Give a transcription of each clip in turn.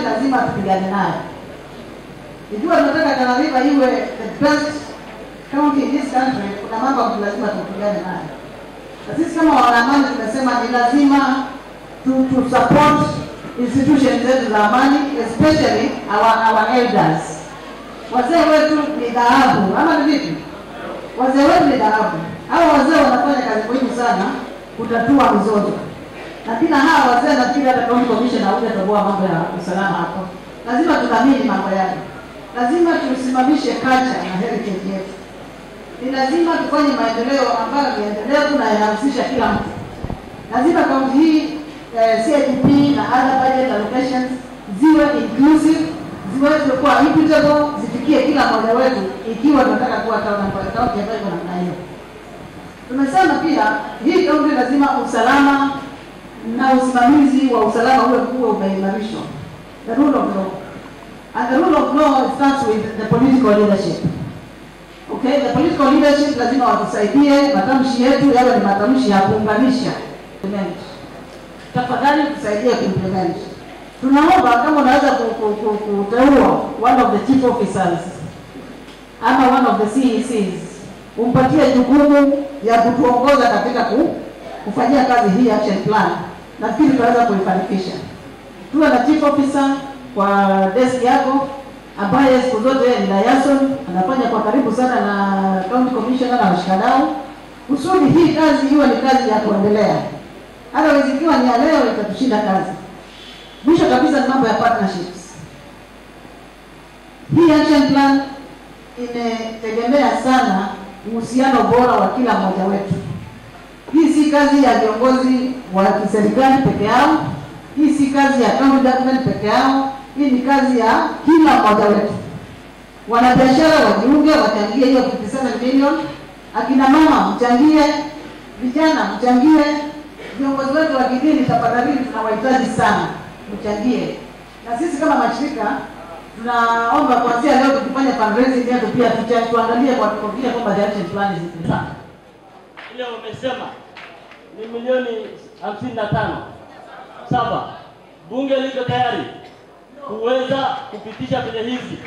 lazima tupigane nayo. Ikiwa tunataka Tana River iwe the best county in this country, kuna mambo ambayo lazima tupigane nayo, na sisi kama wanaamani tumesema ni lazima to, to support institutions zetu za amani especially our, our elders. Wazee wetu ni dhahabu, ama ni vipi? Wazee wetu ni dhahabu. Hao wazee wanafanya kazi muhimu sana kutatua mizozo, na bila hawa wazee nafikiri hata county commissioner hujatoboa mambo ya usalama hapo. Lazima tudhamini mambo yale, lazima tusimamishe culture na heritage yetu. Ni lazima tufanye maendeleo ambayo ni endelevu na yanahusisha kila mtu. Lazima kaunti hii eh, CIDP na other budget allocations ziwe inclusive, ziweze kuwa equitable, zifikie kila mmoja wetu, ikiwa tunataka kuwa kaunti ambayo iko namna hiyo. Tumesema pia hii kaunti lazima usalama na usimamizi wa usalama uwe kuwa umeimarishwa, the rule of law and the rule of law starts with the political leadership. Okay, the political leadership lazima watusaidie matamshi yetu yawe ni matamshi ya kuunganisha. Implement. Tafadhali tusaidie kuimplement. Tunaomba kama unaweza ku- ku- ku- kuteua one of the chief officers ama one of the CECs umpatie jukumu ya kutuongoza katika ku, kufanyia kazi hii action plan, nafikiri tutaweza kuifanikisha. Tuwe na chief officer kwa desk yako ambaye siku zote yeye ni liaison, anafanya kwa karibu sana na county commissioner na washikadau, kusudi hii kazi iwe ni kazi ya kuendelea. Otherwise ikiwa ni ya leo itatushinda kazi. Mwisho kabisa ni mambo ya partnerships. Hii action plan imetegemea sana uhusiano bora wa kila mmoja wetu. Hii si kazi ya viongozi wa kiserikali peke yao, hii si kazi ya county government peke yao, hii ni kazi ya kila mmoja wetu. Wanabiashara wajiunge, wachangie hiyo 57 million. Akina mama mchangie, vijana mchangie, viongozi wetu wa kidini tafadhali, tunawahitaji sana, mchangie. Na sisi kama mashirika tunaomba kuanzia leo tukifanya fundraising yetu pia tucha- tuangalie kwa kuhakikisha kwamba the action plan is implemented. ile wamesema ni milioni hamsini na tano saba. Bunge liko tayari kuweza kupitisha fedha hizi.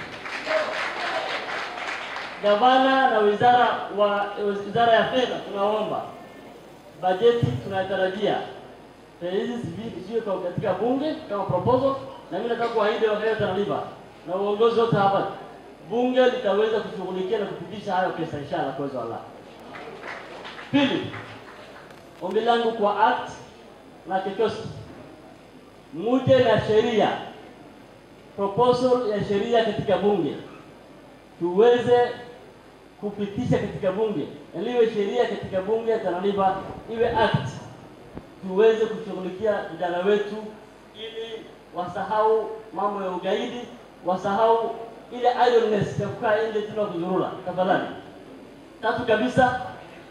Gavana na wizara wa wizara ya fedha, tunaomba bajeti tunatarajia fedha hizi zivi- ziwe kwa- katika bunge kama proposal, na mimi nataka kuahidi wakati Tana River na uongozi wote hapa, bunge litaweza kushughulikia na kupitisha hayo pesa inshallah kwa uwezo wa Allah. Pili, ombi langu kwa ACT na kikosi, muje na sheria proposal ya sheria katika bunge tuweze kupitisha katika bunge, iliwe sheria katika bunge ya Tana River, iwe act, tuweze kushughulikia vijana wetu ili wasahau mambo ya ugaidi, wasahau ile idleness ya kukaa nje tuna kuzurura. Tafadhali. Tatu kabisa,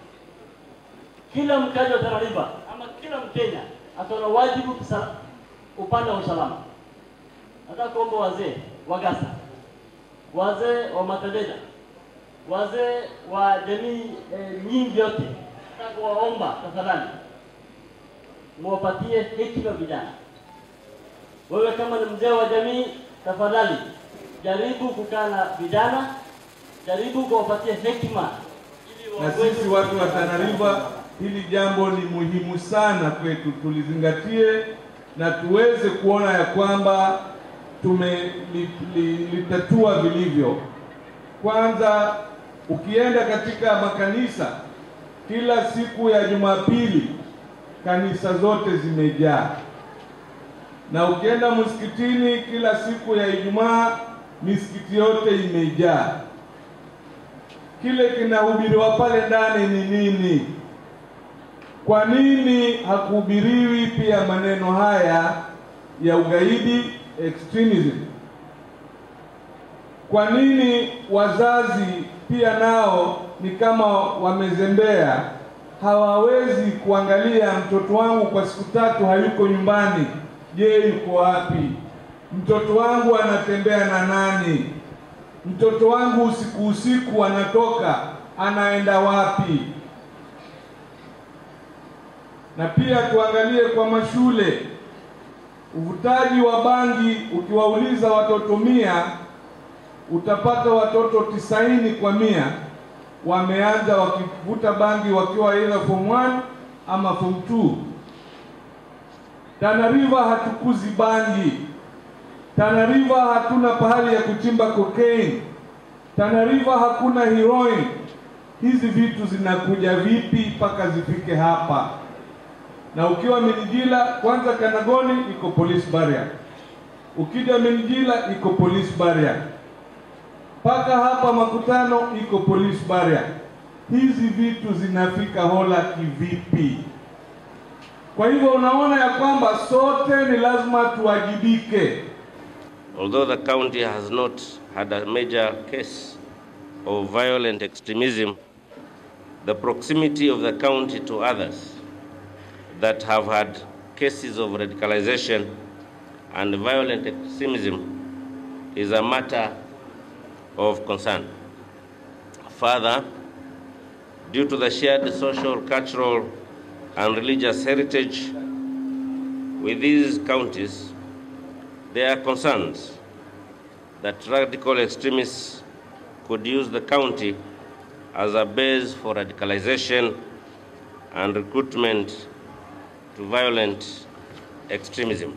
kila mkazi wa Tana River ama kila Mkenya ataona wajibu kusa- upande wa usalama. Nataka kuomba wazee wa Gasa, wazee wa Matadeda, wazee wa jamii eh, nyingi yote, nataka kuwaomba tafadhali, muwapatie hekima vijana. Wewe kama ni mzee wa jamii, tafadhali jaribu kukaa na vijana, jaribu kuwapatia hekima ili na waweze sisi watu wa Tana River, hili jambo ni muhimu sana kwetu, tulizingatie na tuweze kuona ya kwamba tumelitatua vilivyo. Kwanza, ukienda katika makanisa kila siku ya Jumapili, kanisa zote zimejaa, na ukienda msikitini kila siku ya Ijumaa, misikiti yote imejaa kile kinahubiriwa pale ndani ni nini? Kwa nini hakuhubiriwi pia maneno haya ya ugaidi extremism? Kwa nini wazazi pia nao ni kama wamezembea, hawawezi kuangalia mtoto wangu kwa siku tatu hayuko nyumbani, je, yuko wapi? Mtoto wangu anatembea na nani? Mtoto wangu usiku usiku anatoka anaenda wapi? Na pia tuangalie kwa mashule, uvutaji wa bangi, ukiwauliza watoto mia utapata watoto tisaini kwa mia wameanza wakivuta bangi wakiwa either form 1 ama form 2. Tana River hatukuzi bangi. Tana River hatuna pahali ya kuchimba cocaine. Tana River hakuna heroin. Hizi vitu zinakuja vipi mpaka zifike hapa? Na ukiwa Minjila, kwanza Kanagoni iko police barrier, ukija Minjila iko police barrier, mpaka hapa Makutano iko police barrier. Hizi vitu zinafika Hola kivipi? Kwa hivyo unaona ya kwamba sote ni lazima tuwajibike. Although the county has not had a major case of violent extremism, the proximity of the county to others that have had cases of radicalization and violent extremism is a matter of concern. Further, due to the shared social, cultural, and religious heritage with these counties, there are concerns that radical extremists could use the county as a base for radicalization and recruitment to violent extremism.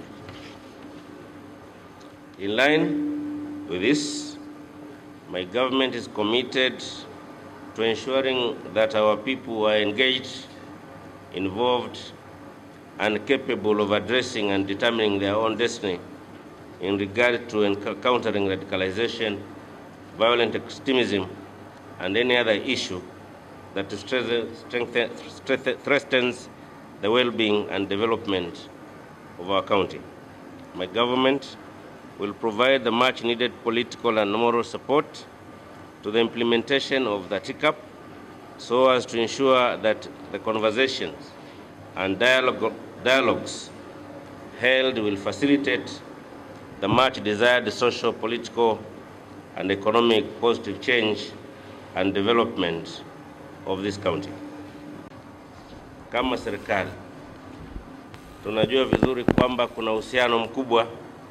In line with this, my government is committed to ensuring that our people are engaged, involved, and capable of addressing and determining their own destiny in regard to enc- countering radicalization, violent extremism, and any other issue that strengthen- strengthen- strengthen- threatens the well-being and development of our county. My government will provide the much needed political and moral support to the implementation of the TICAP so as to ensure that the conversations and dialogue, dialogues held will facilitate the much desired social, political, and economic positive change and development of this county. Kama serikali tunajua vizuri kwamba kuna uhusiano mkubwa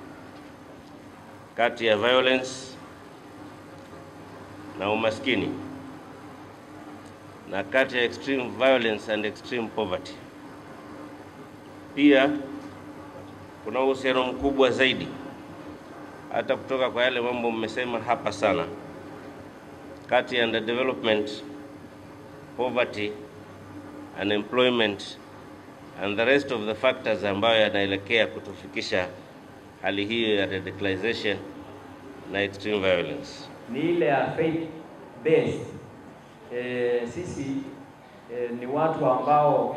kati ya violence na umaskini na kati ya extreme violence and extreme poverty. Pia kuna uhusiano mkubwa zaidi hata kutoka kwa yale mambo mmesema hapa sana kati ya underdevelopment, poverty, unemployment and the rest of the factors ambayo yanaelekea kutufikisha hali hiyo ya radicalization na extreme violence. ni ile ya faith based. E, sisi e, ni watu ambao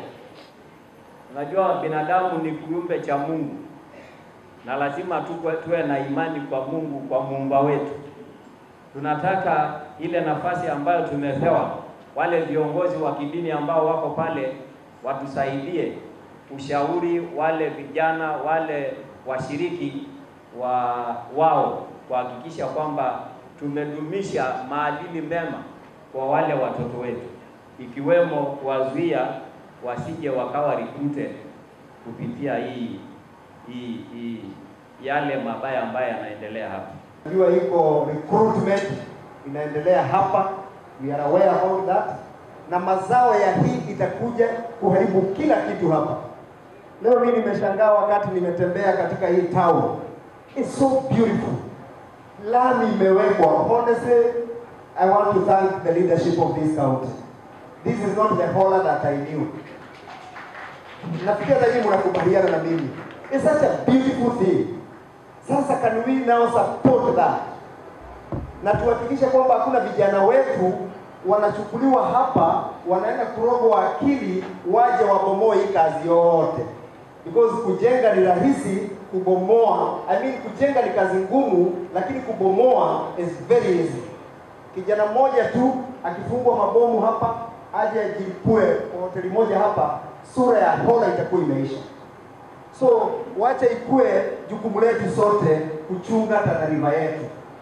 unajua binadamu ni kiumbe cha Mungu na lazima tuwe, tuwe na imani kwa Mungu, kwa muumba wetu. Tunataka ile nafasi ambayo tumepewa, wale viongozi wa kidini ambao wako pale watusaidie ushauri wale vijana wale washiriki wa wao kuhakikisha kwamba tumedumisha maadili mema kwa wale watoto wetu, ikiwemo kuwazuia wasije wakawa recruited kupitia hii hii hii yale mabaya ambayo yanaendelea hapa. Najua iko recruitment inaendelea hapa, we are aware about that, na mazao ya hii itakuja kuharibu kila kitu hapa. Leo mimi nimeshangaa wakati nimetembea katika hii town, it's so beautiful, lami imewekwa. Honestly, I want to thank the leadership of this county. This is not the Hola that I knew. Nafikiri hata nyinyi mnakubaliana na mimi. It's such a beautiful thing. Sasa can we now support that? Na tuhakikishe kwamba hakuna vijana wetu wanachukuliwa hapa wanaenda kurogwa akili waje wabomoe hii kazi yote. Because kujenga ni rahisi, kubomoa I mean kujenga ni kazi ngumu, lakini kubomoa is very easy. Kijana mmoja tu akifungwa mabomu hapa aje ajilipue kwa hoteli moja hapa, sura ya Hola itakuwa imeisha. So wacha ikue jukumu letu sote kuchunga Tana River yetu.